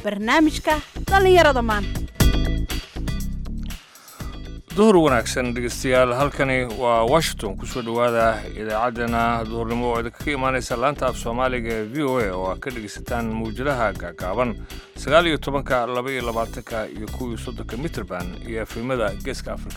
barnaamijka dhallinyarada maanta duhur wanaagsan dhegeystayaal halkani waa washington kusoo dhowaada idaacaddana duhurnimo oo idinka ka imaanaysa laanta af soomaaliga ee v o a oo aad ka dhegaysataan mawjadaha gaagaaban sagaal iyo tobanka laba iyo labaatanka iyo kow iyo soddonka mitrband iyo efemada geeska afrika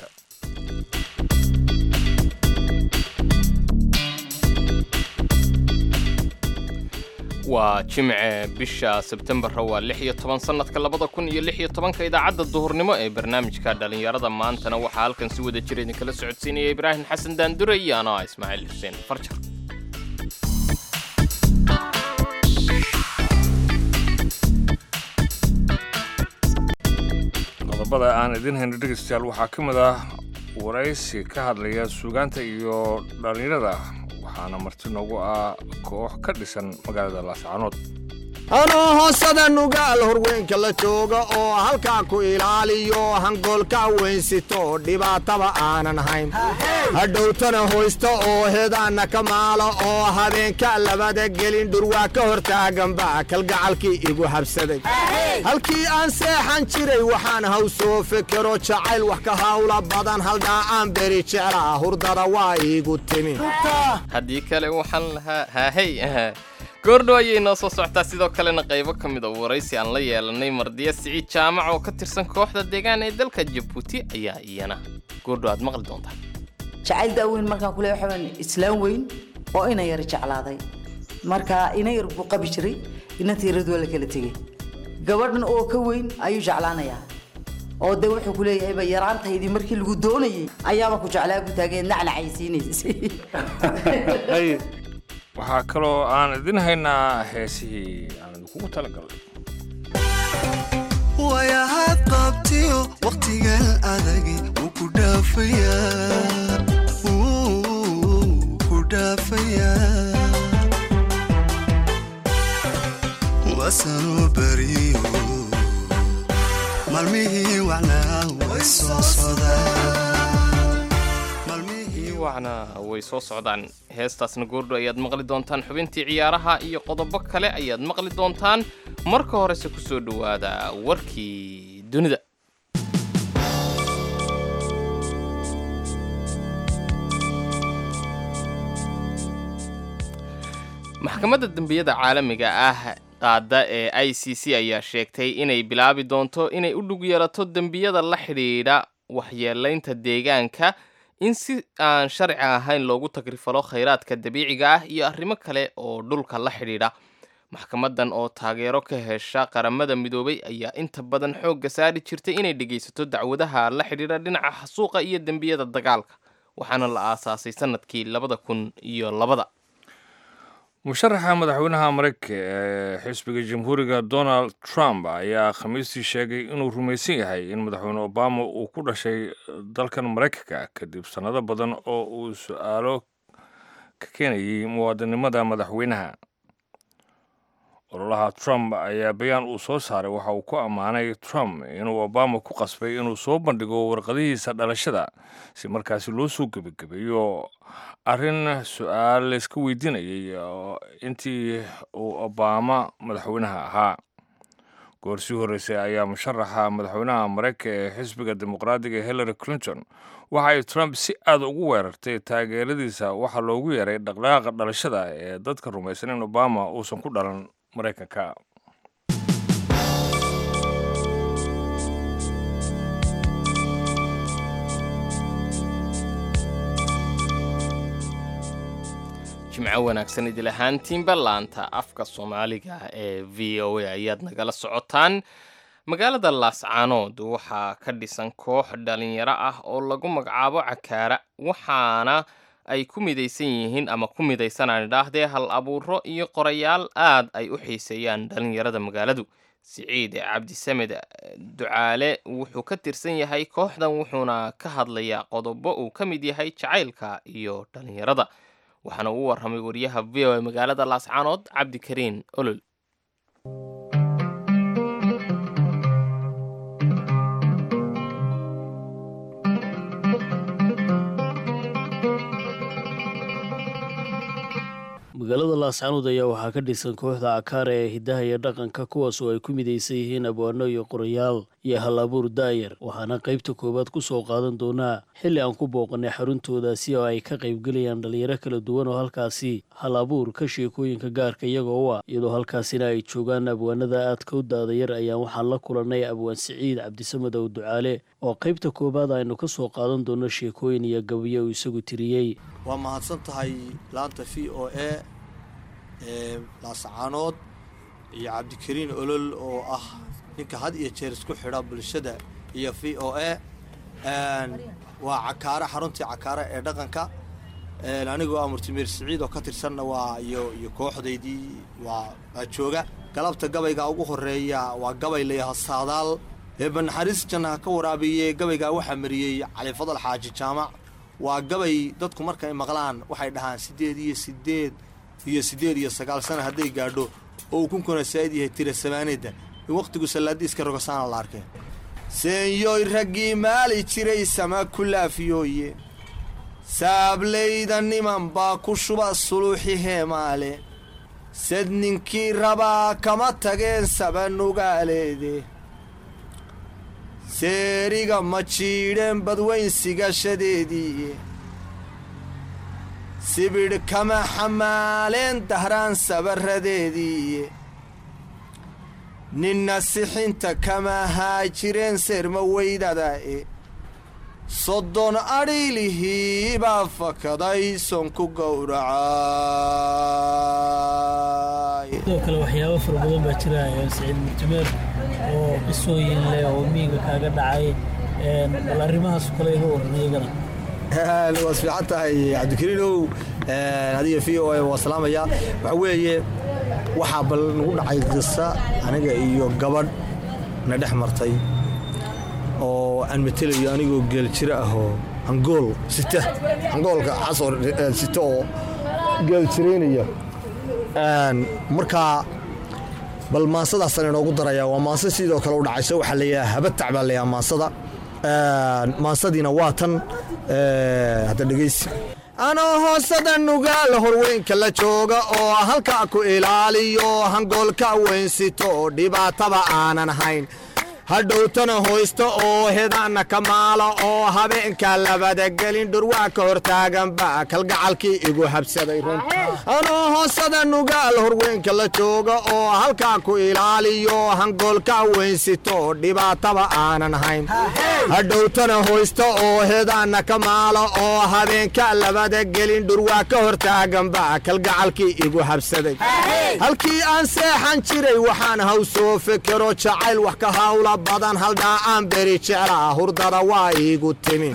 waa jimce bisha sebtembarra waa lix iyo toban sannadka labada kun iyo lix iyo tobanka idaacadda duhurnimo ee barnaamijka dhallinyarada maantana waxaa halkan si wada jira idinkala socodsiinaya ibraahim xasan daandure iyo anoo ah ismaaciil xuseen farjar qodobada aan idin hayno dhegeystayaal waxaa ka mid ah waraysi ka hadlaya suugaanta iyo dhallinyarada waxaana marti noogu ah koox ka dhisan magaalada laascaanood anoo hoosada nugaal horweynka la jooga oo halkaa ku ilaaliyo hangoolka weynsito dhibaataba aanan hayn hadhowtana hoysta oo hedaanna ka maala oo habeenka labada gelin dhurwaa ka hortaaganba kalgacalkii igu habsaday halkii aan seexan jiray waxaan haw soo fekero jacayl wax ka hawla badan haldhaacaan beri jeclaa hurdada waa iigu timi haddii kale waxaan lahaa haahey goordhow ayay noo soo socotaa sidoo kalena qaybo ka mid a waraysi aan la yeelanay mardiya siciid jaamac oo ka tirsan kooxda deegaan ee dalka jabuuti ayaa iyana goordhow aad maqli doontaa jacayl daaweyn markaan kule waxaan islaan weyn oo ina yar jeclaaday marka ina yar buu qabi jiray inanta yarad waa la kala tegey gabadhan oo ka weyn ayuu jeclaanayaa oo de wuxuu ku leeyahayba yaraantaydii markii lagu doonayay ayaaba ku jeclaa ku taageen nacnacaysiinaysay waxaa kaloo aan idin haynaa heesihii aan idinkugu talagalnay wayahaad qabtiyo wakhtigan adagi wuu ku dhaafayaa wuu ku dhaafayaa wasanuu bariyo maalmihii wacnaa way soo sodaan wacna way soo socdaan heestaasna goordho ayaad maqli doontaan xubintii ciyaaraha iyo qodobo kale ayaad maqli doontaan marka horese ku soo dhowaada warkii dunida maxkamadda dembiyada caalamiga ah qaada ee i c c ayaa sheegtay inay bilaabi doonto inay u dhug yeelato dembiyada la xidhiidha waxyeelaynta deegaanka in si aan sharci ahayn loogu tagrifalo khayraadka dabiiciga ah iyo arrimo kale oo dhulka la xidhiidha maxkamadan oo taageero ka hesha qaramada midoobay ayaa inta badan xoogga saari jirtay inay dhegaysato dacwadaha la xidhiidha dhinaca xasuuqa iyo dembiyada dagaalka waxaana la aasaasay sanadkii labada kun iyo labada musharaxa madaxweynaha maraykanka ee xisbiga jamhuuriga donald trump ayaa khamiistii sheegay inuu rumaysan yahay in madaxweyne obama uu ku dhashay dalkan maraykanka kadib sannado badan oo uu su-aalo ka keenayay muwaadinimada madaxweynaha ololaha trump ayaa bayaan uu soo saaray waxa uu ku ammaanay trump inuu obama ku qasbay inuu soo bandhigo warqadihiisa dhalashada si markaasi loo soo gebagabeeyo arrin su-aal layska weydiinayay intii uu obama madaxweynaha ahaa goor sii horreysay ayaa musharaxa madaxweynaha maraykanka ee xisbiga dimuqraadiga hillary clinton waxa ay trump si aad ugu weerartay taageeradiisa waxaa loogu yeeray dhaqdhaqaaqa dhalashada ee dadka rumaysan in obama uusan ku dhalan maraykanka jimco wanaagsan idil ahaantiinba laanta afka soomaaliga ee v o a ayaad nagala socotaan magaalada laascaanood waxaa ka dhisan koox dhalinyaro ah oo lagu magacaabo cakaara waxaana ay ku midaysan yihiin ama ku midaysanaan idhaahdee hal abuuro iyo qorayaal aad ay u xiiseeyaan dhalinyarada magaaladu siciid cabdisamed ducaale wuxuu ka tirsan yahay kooxdan wuxuuna ka hadlayaa qodobo uu ka mid yahay jacaylka iyo dhalinyarada waxaana uu warramay wariyaha v o a magaalada laascaanood cabdikariin olol magaalada laascanood ayaa waxaa ka dhisan kooxda cakaara ee hidaha iyo dhaqanka kuwaas oo ay ku midaysan yihiin abwaano iyo qorayaal iyo hal abuur daayar waxaana qaybta koowaad ku soo qaadan doonaa xilli aan ku booqanay xaruntoodaasi oo ay ka qaybgelayaan dhalinyaro kala duwan oo halkaasi hal abuurka sheekooyinka gaarka iyagoo u ah iyadoo halkaasina ay joogaan abwaanada aadka u daadayar ayaan waxaan la kulannay abwaan siciid cabdisamed ow ducaale oo qaybta koowaad aynu ka soo qaadan doono sheekooyin iyo gabayo uu isagu tiriyey waa mahadsan tahay laanta v o a ee laascaanood iyo cabdikariin olol oo ah ninka had iyo jeer isku xidha bulshada iyo v o a waa cakaare xaruntii cakaare ee dhaqanka anigoo ah murtimeer siciid oo ka tirsanna waa iyo iyo kooxdaydii waa waa jooga galabta gabayga ugu horeeya waa gabay layaha saadaal eeba naxariis jannaha ka waraabiye gabaygaa waxaa mariyey cali fadal xaaji jaamac waa gabay dadku markay maqlaan waxay dhahaan siddeed iyo siddeed iyo siddeed iyo sagaal sana hadday gaadho oo uu kunkuna saa'id yahay tira samaaneedda in wakhtigu sallaadiiska rogasaana la arkeen seenyoy raggii maali jiray sama ku laafiyooye saablayda niman baa ku shuba suluuxi heemaale sad ninkii rabaa kama tageen sabanugaaleede seeriga ma jiidheen badweyn sigashadeedii sibidh kama xamaaleen dahraan sabaradeedii ninna sixinta kama haajireen seerma weydadae soddon adhiilihii baa fakaday sonku gowracay sidoo kale waxyaabo fara badan baa jira saciid murtimeer oo qisooyin leh oo miiga kaaga dhacay bal arrimahaas kale iga waran iyagana waad fiican tahay cabdikariinow adiga v o a waa salaamaya waxaa weeye waxaa bal nagu dhacay qisa aniga iyo gabadh na dhex martay oo aan matelayo anigoo geeljiro ahoo angool sita angoolka casoo sita oo geeljiraynaya markaa bal maansadaasaan inoogu daraya waa maanse sidoo kale u dhacayso waxaa layaha habatac baa layaha maansada maansadiina waa tan hadda dhegaysi anoo hoosada nugaal horweynka la jooga oo halkaa ku ilaaliyo hangoolka weynsito dhibaataba aanan hayn hadhowtana hoysta oo hedaanna ka maala oo habeenka labada gelin dhurwaa ka hortaaganba kalgacalkii igu habsaday run anoo hoosada nugaal horweynka la jooga oo halkaa ku ilaaliyo hangoolka weynsito dhibaataba aanan hayn hadhowtana hoysta oo hedaanna ka maala oo habeenka labada gelin dhurwaa ka hortaaganba kalgacalkii igu habsaday halkii aan seexan jiray waxaan haw soo fekero jacayl wax ka hawla badan haldhaa aan beri jeclaa hurdada waa iigu timi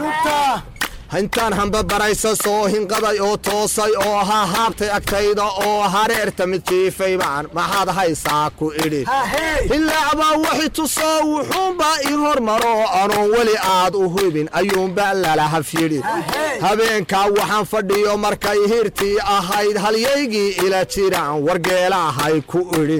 intaan hambabaraysa soo hinqaday oo toosay oo hahaabtay agtayda oo hareerta mid jiifay baan maxaad haysaa ku idhi hilaacbaa waxi tusoo wuxuunbaa ii hormaro anoon weli aad u hubin ayuunba lalahaf yidhi habeenkaa waxaan fadhiyo markay hirtii ahayd halyaygii ila jiraan wargeelaahay ku idhi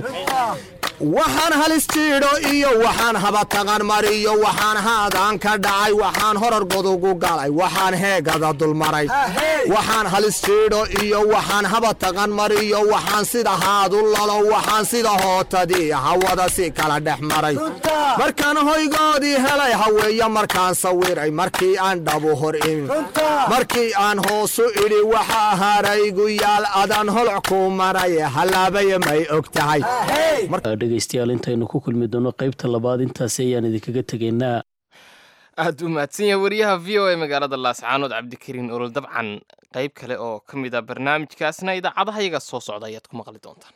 waxaan halis jiidho iyo waxaan habataqan mariyo waxaan haadaan ka dhacay waxaan horar godugu galay waxaan heegada dulmaray waxaan halis jiidho iyo waxaan habataqan mariyo waxaan sida haadu lalo waxaan sida hootadii hawada si kala dhex maray markaan hoygoodii helay haweeye markaan sawiray markii aan dhabu hor imin markii aan hoosu idhi waxaa haraygu yaal adaan holoc ku maray hallaabaya may og tahay dhegaystayaal intaynu ku kulmi doono qaybta labaad intaasi ayaan idinkaga tegaynaa aad u mahadsan yahay wariyaha v o a magaalada laascaanood cabdikariin olol dabcan qayb kale oo ka mid a barnaamijkaasna idaacadaha yaga soo socda ayaad ku maqli doontaan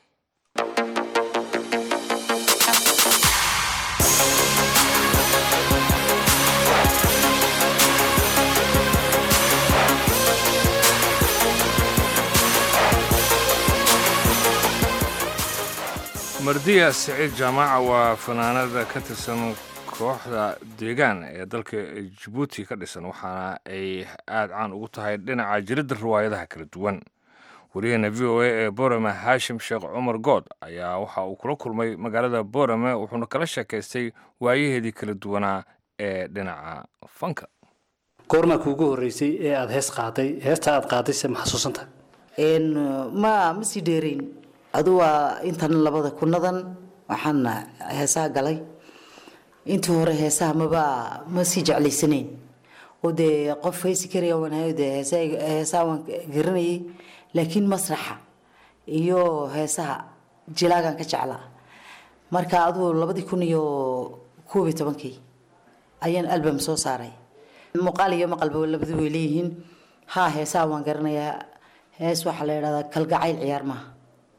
mardiya siciid jaamaaca waa fanaanada ka tirsan kooxda deegaan ee dalka jabuuti ka dhisan waxaana ay aada caan ugu tahay dhinaca jiridda riwaayadaha kala duwan wariyahena v o a ee borame haashim sheekh cumar good ayaa waxa uu kula kulmay magaalada borame wuxuuna kala sheekaystay waayaheedii kala duwanaa ee dhinaca fanka goormaa kuugu horreysay ee aada hees qaaday heesta aad qaadayse ma xasuusantahay Een, ma ma sii dheerayn adu waa intan labada kunadan waxaan heesaha galay intii hore heesaha maba ma sii jeclaysanayn oo dee qof heesi karaya waan hayo dee heesaha heesaha waan garanayay laakiin masraxa iyo heesaha jilaagan ka jeclaa marka aduu labadii kun iyo koob iyo tobankii ayaan album soo saaray muuqaal iyo maqalba labadu way leeyihiin haa heesaha waan garanayaa hees waxaa la yidhahdaa kalgacayl ciyaar maaha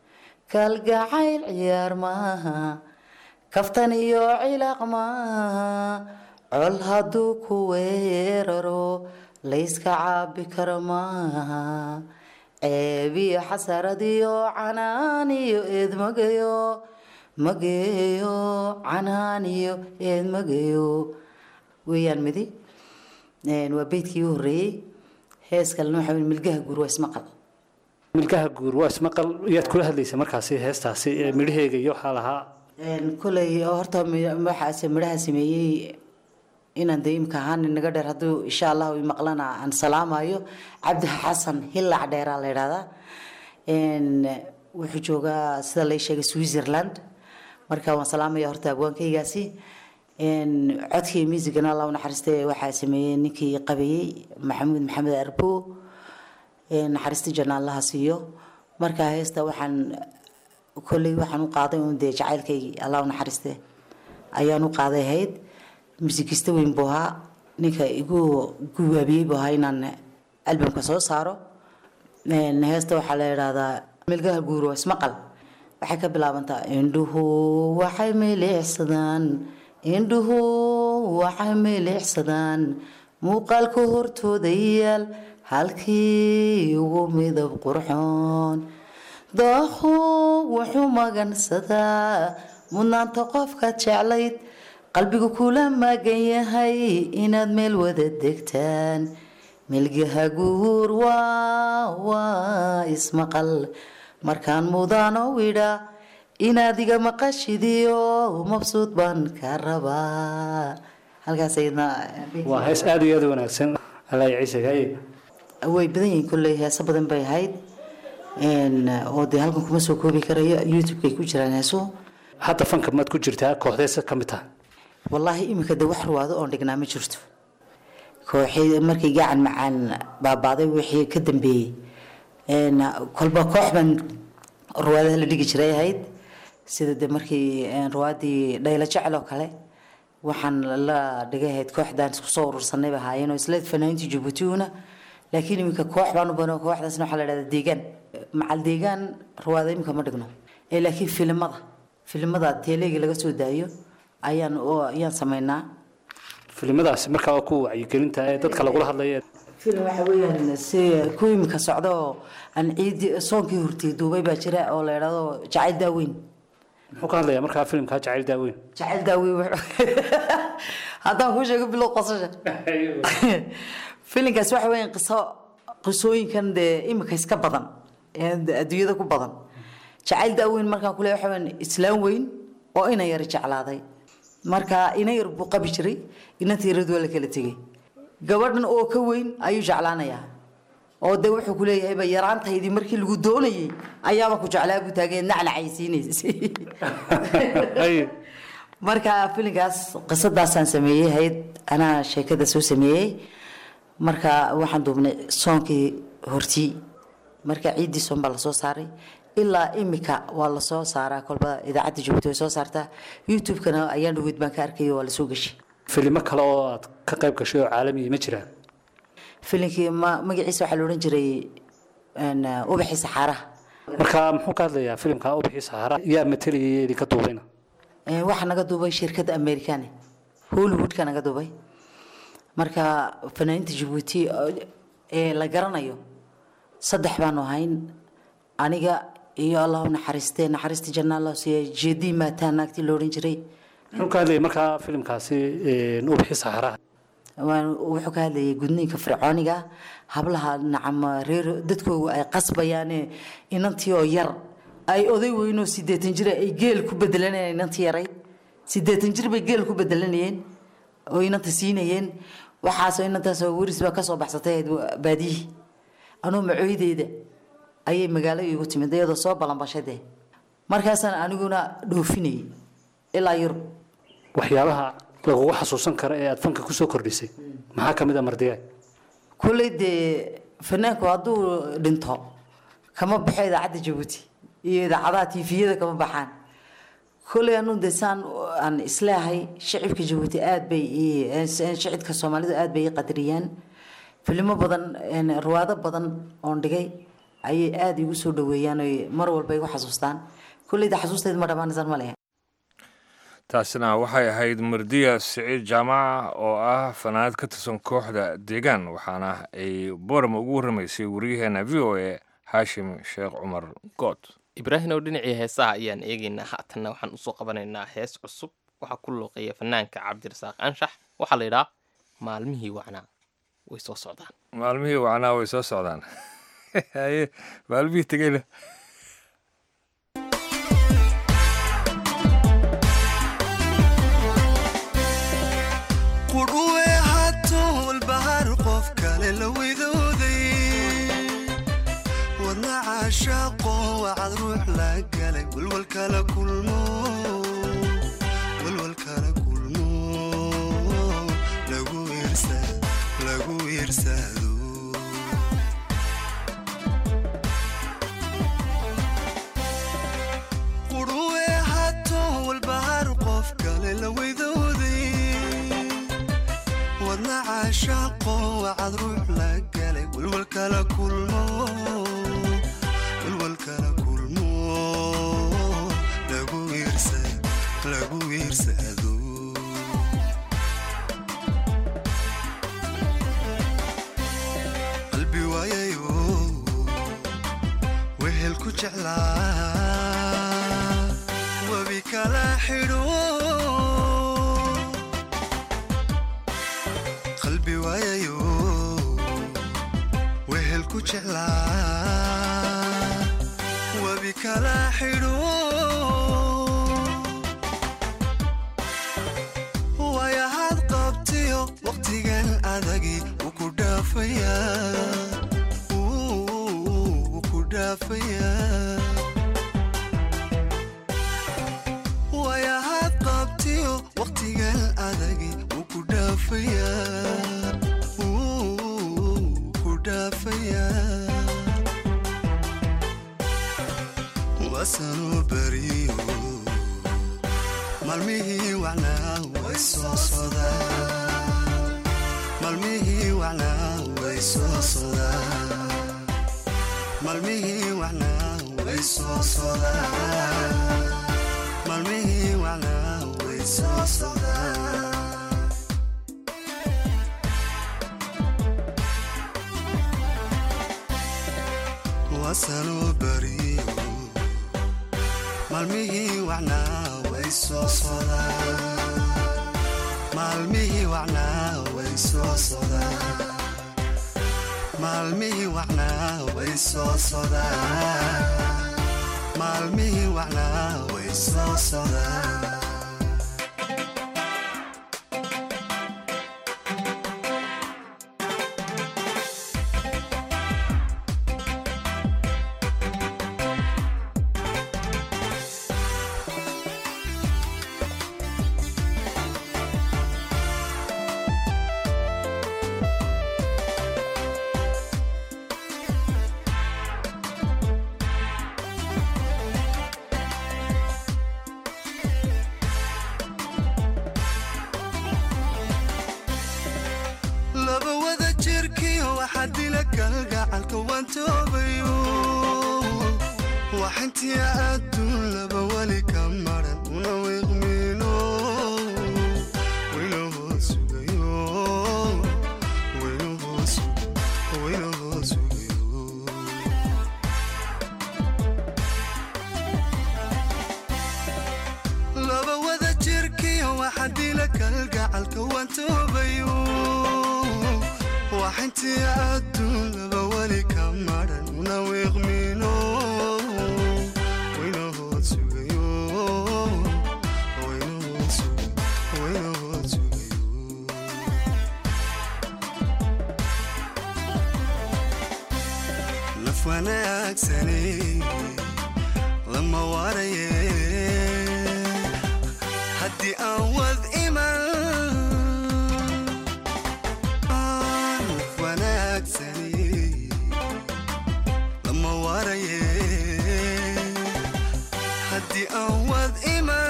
kalgacayl ciyaar maaha kaftan iyo cilaaq maaha col hadduu ku weeraro layska caabi karo maaha ceeb iyo xasarad iyo canaan iyo eed magayo mageeyo canaan iyo eed magayo weeyaan midi Een, waa beydkii u horeeyey hees kalena waxaa weeye milgaha guur waa ismaqal milkaha guur waa ismaqal yaad kula hadlaysa markaasi heestaasi ee midhaheega iyo waxaa lahaa Een, koley horta mi- waxaase midhaha sameeyey inaan dee imka ahaan inaga dheer hadduu insha allahu maqlana aan salaamayo cabdi xasan hilac dheeraa la yidhahdaa Een, wuxuu joogaa sida lay sheegay switzerland marka waan salaamaya horta abwaankaygaasi Een, codkii muusigana allah u naxariiste waxaa sameeyey ninkii qabeeyey maxamuud maxamed arbo Een, naxariista janna allaha siiyo marka heesta waxaan kolley waxaan u qaaday uun dee jacaylkaygii allah u naxariiste ayaan u qaaday ahayd musikista weyn buu ahaa ninka igu guwaabiyey buu ahaa inaan albamka soo saaro Een, heesta waxaa la yidhaahdaa milgaha guuro ismaqal waxay ka bilaabantaa indhuhu waxay milixsadaan indhuhu waxay milixsadaan muuqaalka hortooda yaal halkii ugu midab qurxoon daahu wuxuu magansadaa mudnaanta qofka jeclayd qalbigu kula magan yahay inaad meel wada degtaan milgaha guur waa waa ismaqal markaan mudano widha inaad iga maqashidiyo mabsuud baan ka rabaa halkaas ayadna waa hees aada iyo aada u wanaagsan alaahi ciise gaye way badan yihiin kolley heeso badan bay ahayd Een, oo dee halkan kuma soo koobi karayo youtube-kay ku jiraan heesuhu hadda fanka maad ku jirtaa kooxdeesa ka mid taha wallaahi iminka de wax ruwaado oon dhignaa ma jirto kooxii markii gacan macaan baabaaday wixii ka dambeeyey Een, kolba koox baan ruwaadaha la dhigi jiray ahayd sida de markii een, ruwaadii dhaylo jecel oo kale waxaan la dhigay ahayd kooxdaan isku soo urursanay ba ahaayeen oo isla fanaaniintii jabuutiuna laakiin iminka koox baan u bano kooxdaasna waxaa la dhahdaa deegaan macal deegaan ruwaada iminka ma dhigno ee laakiin filimada filimada teelegi laga soo daayo ayaan oo ayaan samaynaa filimadaasi markaa waa ku wacyigelinta ee dadka lagula hadlaya filim waxa weeyaan si ku imika socda oo aan ciidi soonkii hortay duubay baa jira oo la yidhahdo jacayl daaweyn muxuu ka hadlayaa markaa filimkaa jacayl daaweyn jacayl daaweyn wuxuu- haddaan kuu sheego bilow qosasha filinkaas waxa weeyaan qiso qisooyinkan dee imika iska badan ee adduunyada ku badan jacayl daaweyn markaan kule waxa weeyaan islaam weyn oo ina yar jeclaaday marka ina yar buu qabi jiray inantii yarad waa la kala tegey gabadhan oo ka weyn ayuu jeclaanayaa oo de wuxuu ku leeyahayba yaraantaydii markii lagu doonayay ayaaba ku jeclaa buu taageen nacnacay siinaysay marka filinkaas qisadaasaan sameeyey hayd anaa sheekada soo sameeyey marka waxaan duubnay soonkii hortii marka ciiddii soon baa lasoo saaray ilaa imika waa lasoo saaraa kolba idaacadda jabuuti way soo saartaa youtube-kana ayaan dhaweyd baan ka arkay waa lasoo gashay filimo kale oo aad ka qayb gashay oo caalamiya ma jiraan filinkii ma magaciisa waxaa la odhan jiray een, ubaxii saxaaraha marka muxuu ka hadlayaa filimka ubixii saxara yaa matalayay idinka duubayna Een, waxaa naga duubay shirkadda americane hollywoodka naga duubay marka fanaaniinta jabuuti oo- ee la garanayo saddex baanu ahayn aniga iyo allahu naxariiste naxariista janna allah siiya jeedii maataa naagtii la odhan jiray muxuu ka hadlayay markaa filimkaasi een, ubixii saxaraha waan wuxuu ka hadlayay gudniinka fircooniga hablaha nacam reer dadkoogu ay qasbayaane inantii oo yar ay oday weynoo sideetan jir ay geel ku bedelanayeen inantii yarayd sideetan jir bay geel ku bedelanayeen oo inanta siinayeen waxaasoo inantaasoo weris baa kasoo baxsatay ahayd baadiyihii anuu macooydeyda ayay magaalo iigu timid iyadoo soo balanbashay dee markaasaan aniguna dhoofinayay ilaa yurub waxyaabaha lagugu xasuusan kara ee aad fanka kusoo kordhisay maxaa ka mid a mardiyaay kulley dee fanaanku hadduu dhinto kama baxo idaacadda jabuuti iyo idaacadaha tiifiyada kama baxaan kulley anu de saan aan isleehay shicibka jabuuti aad bay ii- shicibka soomaalidu aad bay ii qadariyaan filimo badan een, ruwaado badan oon dhigay ayay aada igu soo dhaweeyaan oy mar walba igu xasuustaan kulleyda xasuusteed ma dhammaanaysaan ma lehe taasina waxay ahayd mardiya siciid jaamaca oo ah fanaanad ka tirsan kooxda deegaan waxaana ay boorama ugu warramaysay wariyaheena v o a xaashim sheekh cumar good ibraahim oo dhinacii heesaha ayaan eegaynaa haatanna waxaan usoo qabanaynaa hees cusub waxaa ku luuqeeya fanaanka cabdirasaaq anshax waxaa la yidhaha maalmihii wacnaa way soo socdaan maalmihii wacnaa way soo socdaan haye maalmihii tegeyna qudhuwe hato walbahar qof kale la widooday wadna caashaaqo wacad ruux la galay walwal kala kulmo walwal kala kulmo lagu iirsa lagu iirsado qudhuwe hato walbahar qof kale la widooday wadna caashaaqo wacad ruux la galay walwal kala kulmo walwal kala kulmo lagu iirsa lagu iirsado qalbi waayayo wehel ku jeclaa webi kala xidho qalbi waayayo wehel ku jeclaa webi kala xidho waayahaad qabtiyo waqtigan adagi wuu ku dhaafayaa wuu ku dhaafayaa waayahaad qabtiyo waqtigan adagi wuu ku dhaafayaa wuu ku dhaafayaa wasanuu beriyo maalmihii wacnaa way soo sodaan maalmihii wacnaa way soo sodaan maalmihii wacnaa way soo sodaan maalmihii wacnaa way soo sodaan wasanuu beriyo maalmihii wacnaa way soo sodaan maalmihii wacnaa way soo sodaan maalmihii wacnaa way soo sodaan maalmihii wacnaa way soo sodaan laba wada jirkiyo waxaa dila kalgacalka waan toobayo waxintii adduun laba weli ka maran una wiiqmiino wayna hoos sugayo wayna hoos wayna hoos sugayo laba wada jirkiyo waxaa dila kalgacalka waan toobayo waxintii adduun laba weli ka maran una wiiqmiino wayna hoos sugayo wayna hoos sugayo wayna hoos sugayo naf wanaagsane lama waraye haddii aan wad iman naf wanaagsane lama waraye haddii aan wad iman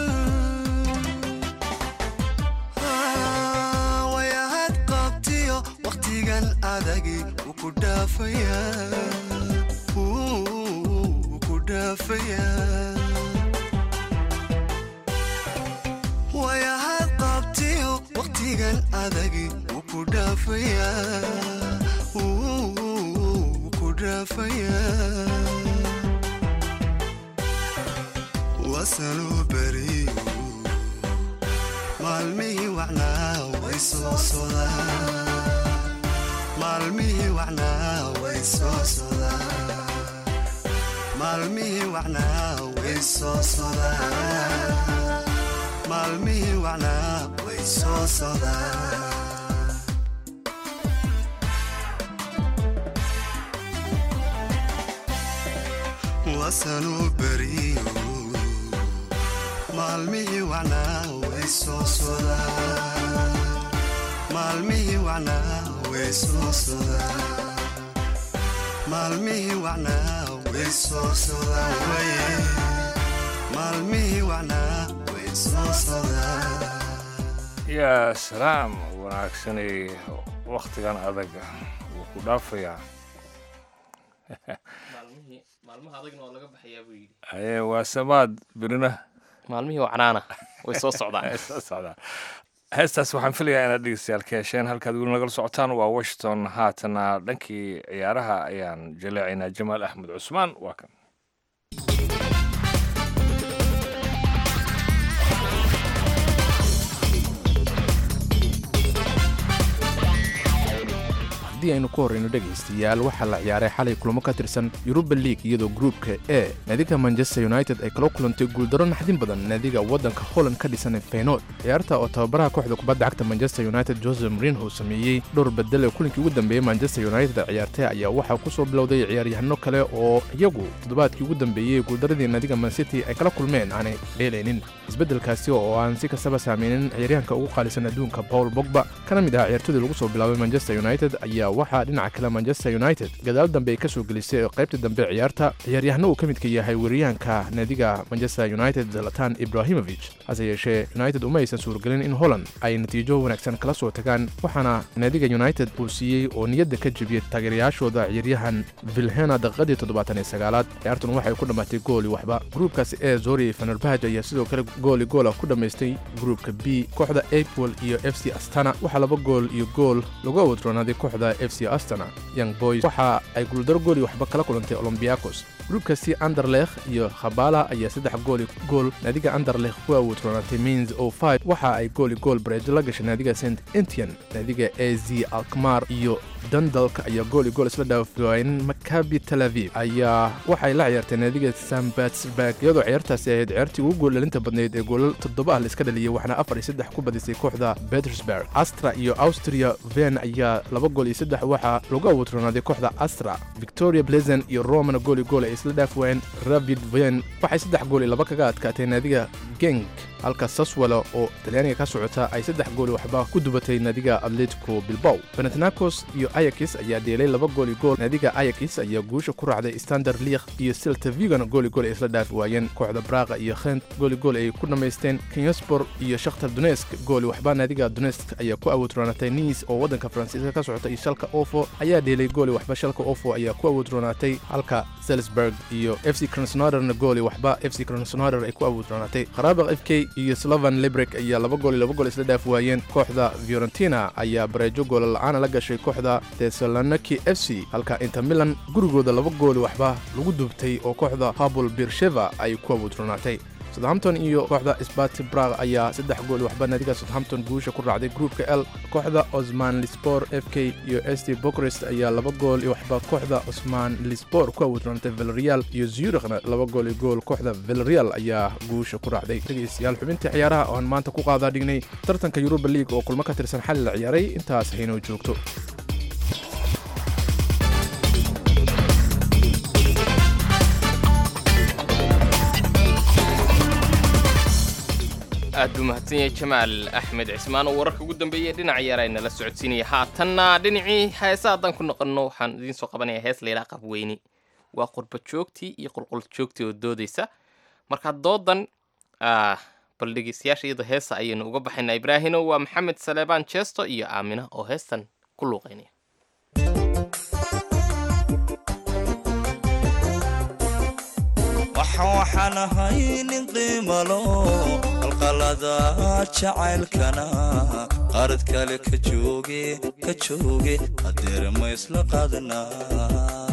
wayahad qabtiyo wakhtigan adagi wuu ku dhaafayaa wuu ku dhaafayaa wayahad qabtiyo wakhtigan adagi wuu ku dhaafayaa wuu ku dhaafayaa wasanuu beriyo maalmihii wacnaa way soo sodaan maalmihii wacnaa way soo sodaan maalmihii wacnaa way soo sodaan maalmihii wacnaa way soo sodaan wasanuu beriyo maalmihii wacnaa way soo sodaan maalmihii wacnaa way soo sodaan maalmihii wacnaa way soo sodaan waye maalmihii wacnaa way soo sodaan yaa salaam wanaagsanay wakhtigan adag wuu ku dhaafayaa maalmaha adagna waa laga baxayaa buu yidhi aye waa samaad birina maalmihii wacnaana way soo socdaan soo socdaa heestaas waxaan filayaa inaad dhegeystayaal ka hesheen halkaad weli nagala socotaan waa washington haatana dhankii ciyaaraha ayaan jaleecaynaa jamaal axmed cusmaan waa kan haddii aynu ku horrayno dhegaystayaal waxaa la ciyaaray xalay kulamo ka tirsan yuruba league iyadoo gruupka e naadiga manchester united ay kala kulantay guuldaro naxdin badan naadiga waddanka holland ka dhisan feynood ciyaarta oo tababaraha kooxda kubadda cagta manchester united jose mourinho sameeyey dhowr bedel ee kulinkii ugu dambeeyey manchester united ee ciyaartay ayaa waxaa ku soo bilowday ciyaaryahano kale oo iyagu toddobaadkii ugu dambeeyey guuldaradii naadiga mancity ay kala kulmeen aanay dheelaynin isbeddelkaasi oo aan si kastaba saameynin ciyaaryahanka ugu qaalisan adduunka paul bogba kana mid ah ciyaartooydii lagu soo bilaabay manchester united ayaa waxaa dhinaca kale manchester united gadaal dambe ay ka soo gelisay oo qaybta dambe ciyaarta ciyaaryahano uu ka midka yahay weeryahanka naadiga manchester united zalatan ibrahimovich hase yeeshee united uma aysan suuragelin in holland ay natiijo wanaagsan kala soo tagaan waxaana naadiga united uu siiyey oo niyadda ka jebiyey taageerayaashooda ciyaaryahan vilhena daqiiqadii toddobaatan iyo sagaalaad ciyaartun waxay ku dhammaatay gooli waxba gruubkaasi ee zori fenerbahaj ayaa sidoo kale gooli goola ku dhammaystay gruubka b kooxda apol iyo f c astana waxaa laba gool iyo gool lagu awadroonaaday kooxda f c astana young boys waxa ay guuldaro gooli waxba kala kulantay olombiakos gruubkaasi anderlekh iyo khabala ayaa saddex gooli gool naadiga anderlekh ku awoodroonaatay mins o five waxa ay gooli gool bareejo la gashay naadiga st entian naadiga a z alkmar iyo dundalk ayaa gooli gool isla dhaafwaayeen makabi tel aviv ayaa waxay la ciyaartay naadiga sambatsburg iyadoo ciyaartaasi ahayd ciyaartii ugu gooldhalinta badnayd ee goolal toddoba ah la iska dhaliyey waxaana afar iyo saddex ku badisay kooxda petersburg astra iyo austria ven ayaa laba gool iyo saddex waxaa lagu awoodroonaaday kooxda astra victoria pleasant iyo romana gooli gool ay isla dhaaf waayeen ravid ven waxay saddex gool iyo laba kaga adkaatay naadiga genk halka saswalo oo talyaaniga ka socota ay saddex gooli waxba ku dubatay naadiga atletico bilbow benatnakos iyo ayakis ayaa dheelay laba gooli gool naadiga ayakis ayaa guusha ku raacday standard liikh iyo silta vigan gooli gool ay isla dhaafi waayeen kooxda braqa iyo khent gooli gool ay ku dhammaysteen kenyaspor iyo shakhtar dunesk gooli waxba naadiga dunesk ayaa ku awoodroonaatay niis oo waddanka faransiiska ka socota iyo shalka ofo ayaa dheelay gooli waxba shalka ofo ayaa ku awoodroonaatay halka salisburg iyo f c kronsnoderna gooli waxba f c kronsnoder ay ku awoodroonaatay kharaabaq f k iyo slovan librek ayaa laba gool iyo laba gool isla dhaaf waayeen kooxda fiorentina ayaa bareejo goola la-aana la gashay kooxda tesaloniki f c halka inter milan gurigooda laba gooli waxba lagu dubtay oo kooxda habul birsheva ay ku awoodroonaatay southampton iyo kooxda sbati brag ayaa saddex gool waxba naadiga southampton guusha ku raacday gruupka l kooxda osman lispor f k iyo st bokrest ayaa laba gool iyo waxba kooxda osman lispor ku awoodroonatay villarreal iyo zurikhna laba gool iyo gool kooxda villarreal ayaa guusha ku raacday dhegaystayaal xubintii ciyaaraha oo aan maanta ku qaadaa dhignay tartanka yuruba league oo kulmo ka tirsan xali la ciyaaray intaas haynoo joogto aad buu mahadsan yahay jamaal axmed cismaan oo wararka ugu dambeeyay dhinaca yaara inala socodsiinaya haatanna dhinacii heesa haddaan ku noqonno waxaan idiin soo qabanaya hees layidhaha qabweyni waa qurba joogtii iyo qulqul joogtii oo doodaysa marka doodan ah, bal dhegeystayaasha iyadoo heesa ayaynu uga baxaynaa ibraahino waa maxamed saleebaan jeesto iyo aamina oo heestan ku luuqaynaya waxaan waxaan ahay nin qiimalo qalqalada jacaylkana qaarad kale ka jooge ka jooge hadeer ma isla qaadanaa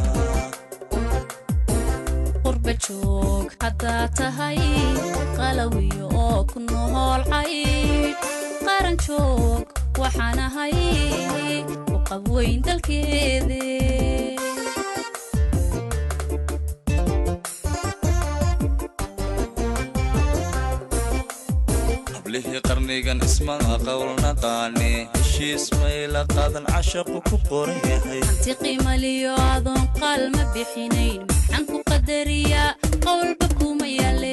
qurba joog haddaa tahay qalawiyo oo ku nool caydh qaran joog waxaan ahay u qabweyn dalkeede hablihii qarnigan ismada qowlnaqaane heshiis mayla qaadan cashaqu ku qoran yahay hanti qiimaliyo adoon qaal ma bixinayn maxaan ku qadariyaa qowlba kuma yaale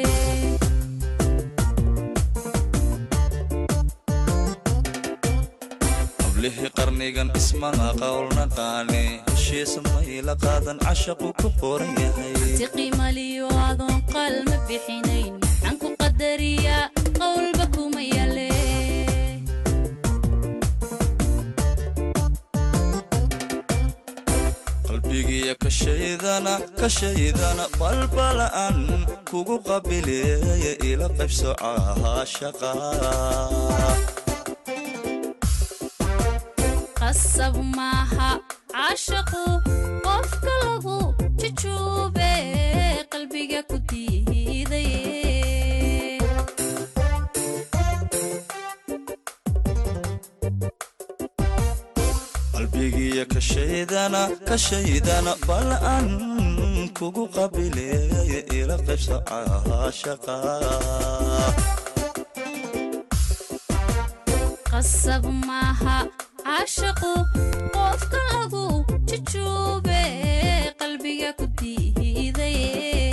hablihii qarnigan ismada qowlnaqaane heshiis mayla qaadan cashaqu ku qoran yahay hanti qiimaliyo adoon qaal ma bixinayn maxaan ku qadariyaa qowlba kuma yaale qalbigiya kashaydana kashaydana balbala'an kugu qabileeya ila qaybso caashaqa qasab maaha caashaqu qofka lagu jujuube qalbiga ku diidaye qalbigiya kashaydana kashaydana bala'an kugu qabileeya ila qaybso caashaqa qasab maaha caashaqu qofka lagu jujuube qalbiga ku diidaye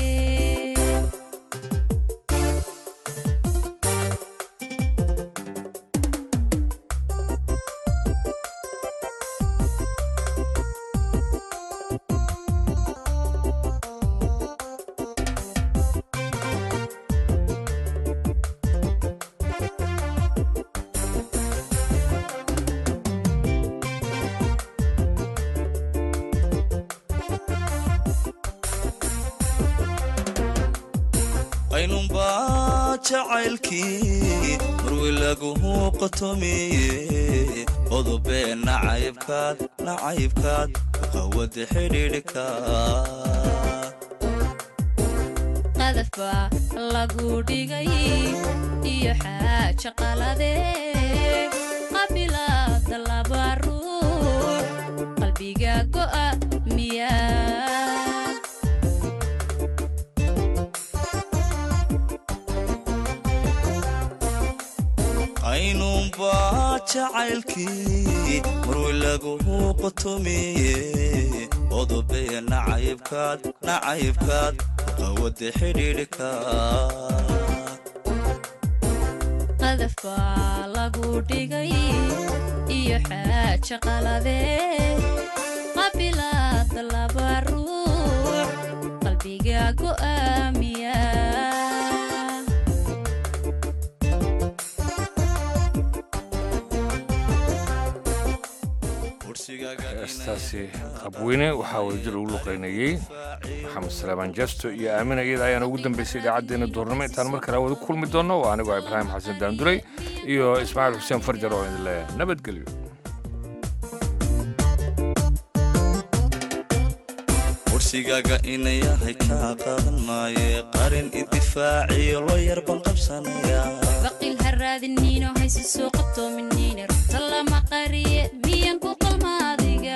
qaynunbaa jacaylkii marwi laguhu qotomiye qodobee nacaybkaad nacaybkaad qawada xidhiidhka qadaf baa lagu dhigay iyo xaaja qalade qabilaada laba ruux qalbiga go'a miyaa qaynunbaa jacaylkii marwi laguhu qotomiye qodobee nacaybkaad nacaybkaad qawada xidhiidhka qadaf baa lagu dhigay iyo xaaja qalade qabilaada laba ruux qalbiga go'aamiya heestaasi qabweyne waxaa wadajir ugu luqaynayey maxamed salaamaan jasto iyo aamina iyada ayaana ugu dambeysay idaacaddeenna duurnimo intaan mar kale wada kulmi doonno waa anigoo ibraahim xasan daanduley iyo ismaaciil xuseen farjar oo idin leh nabadgelyo warsigaaga inayahay kaa qadan maaye qarin idifaaciyo loo yarban qabsanaya baqil ha raadiniino hayse soo qatoominine rugta lama qariye miyan ku qalma adiga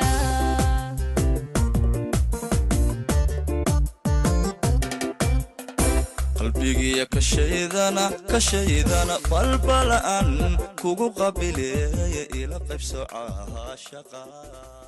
qalbigiya kashaydana kashaydana balbala'an kugu qabileeya ila qaybso caashaqa